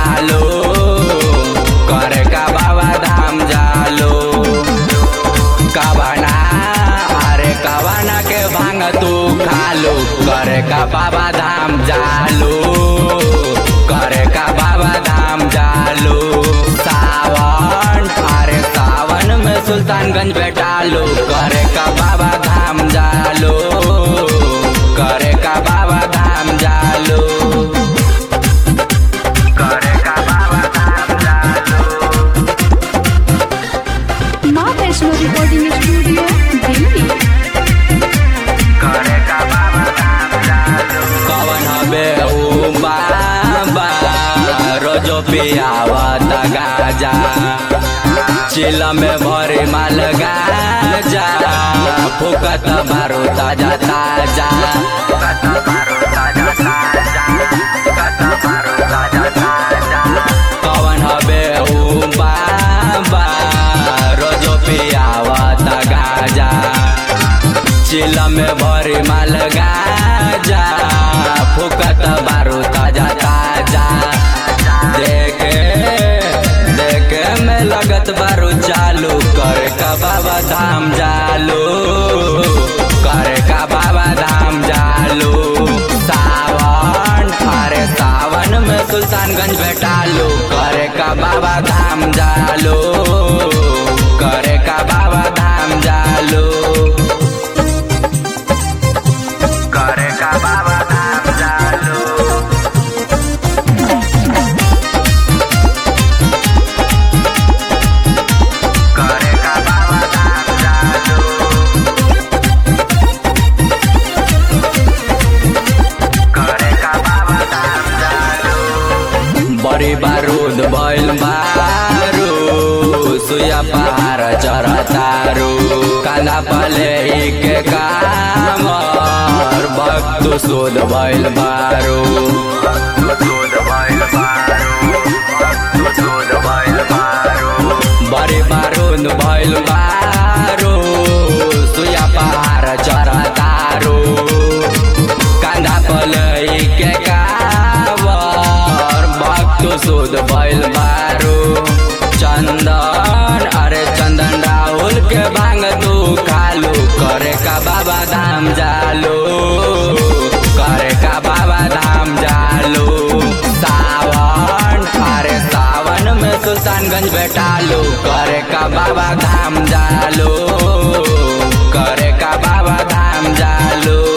जालो करे का बाबा धाम जालो कवना अरे कवना के भांग तू खालो करे का बाबा धाम जालो करे का बाबा धाम जालो सावन अरे सावन में सुल्तानगंज बैठालो करे का बाबा धाम जालो करे का बाबा धाम जालो करे का बाबा धाम जालो माँ वैष्णो रिकॉर्डिंग स्टूडियो दिल्ली करे का बाबा धाम जालो कवन हबे ऊ बाबा रोजो पियावत गाजा चिल में भरे माल गाजा फुकत मारो ताजा ताजा कवन हबे ऊ बाबा रोजो पियावत गाजा चिल में भरे माल गाजा फुकत बारू ताजा ताजा देखे देखे में लगत बारू चालू करे का बाबा धाम जालो करे का बाबा धाम जालो सावन अरे सावन में सुल्तानगंज बैठालो करे का बाबा धाम जालो करे का बाबा धाम जालो करे का बाबा धाम जालो करे का बाबा धाम जालो करे का बाबा धाम जालो बड़ी बारूद भइल बारू सुया पहाड़ चढ़तारू कांदा पले के काम भक्त शोध भइल बारू बड़ी बारूद भइल बारू सुया पहाड़ चढ़तारू कांदा पलई के कावर भक्त शोध भइल बारू चंदन अरे चंदन राहुल के भांग तू खालू करे का बाबा धाम जालो करे का बाबा धाम जालो सावन अरे सावन में सुल्तानगंज बैठालो करे का बाबा धाम जालो करे का बाबा धाम जालो